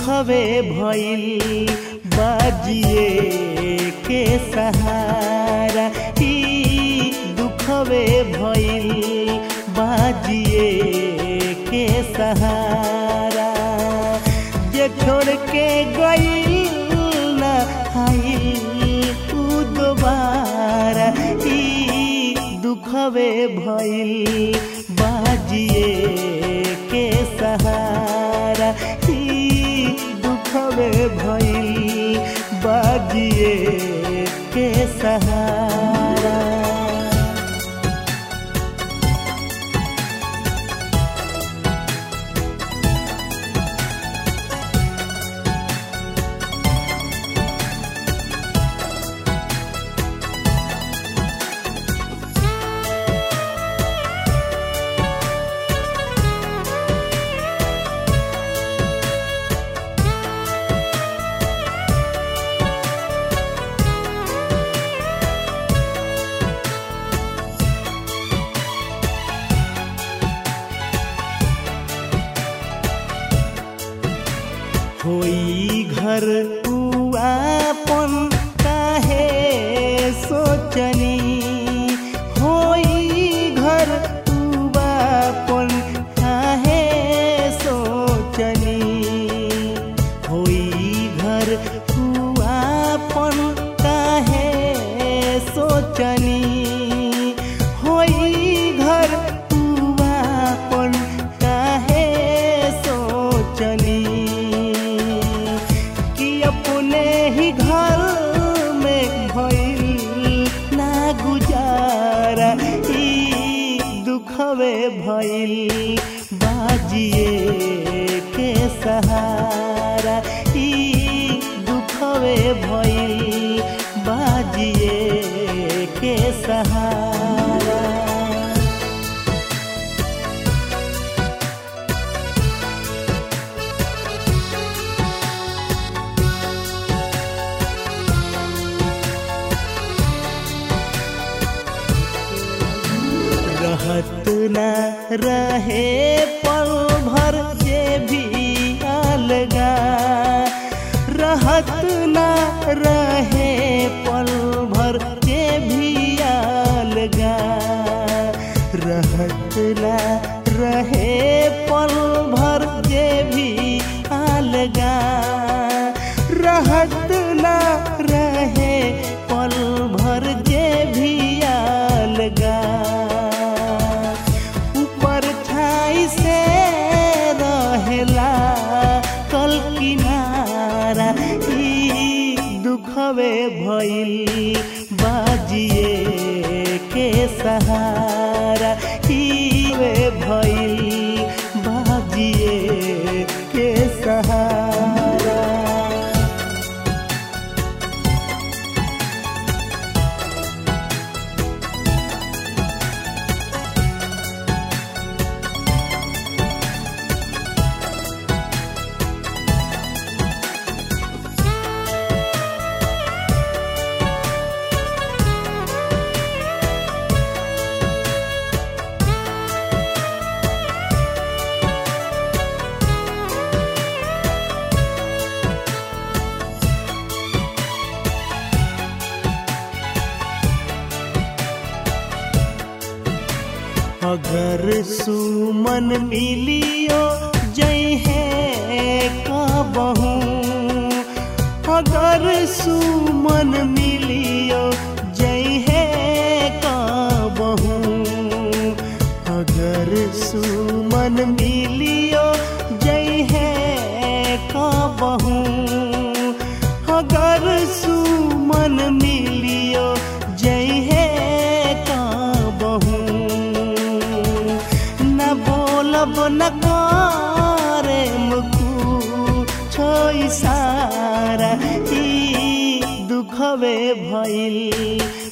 दुखवे भइल बाजिए के सहारा ई दुखवे भइल बाजिए के सहारा जे छोड़ के गइल ना आइल उ दोबारा ई दुखवे भइल बाजिए के सहारा ई दुखवे भइल बाजिए के सहारा होई घर उआपन काहे सोचनी होई घर उआपन काहे सोचनी होई घर उआपन काहे सोचनी होई घर उआपन काहे सोचनी कि अपने ही घर में भइल ना गुजारा ई दुखवे भइल बाजिए के सहारा ई दुखवे भइल बाजिए के सहारा रहत न रहे पल भर जे भी अलगा रहत न रहे पल भर जे भी अलगा रहत न रहे पल भर जे भी अलगा रहत न रहे पल भर जे भी अलगा ऊपर छाई से रहेला कल किनारा ई दुखवे भइल बाजिए के सहारा ई वे भइल बाजिए के सहारा अगर सुमन मिलियो जय है कबहू अगर सुमन मिलियो जय है कबहू अगर सुमन मिलियो जय है कबहू अगर सुमन मिलियो जय है कबहू न बोलब न करे मुकु छोई सारा ई दुखवे भइल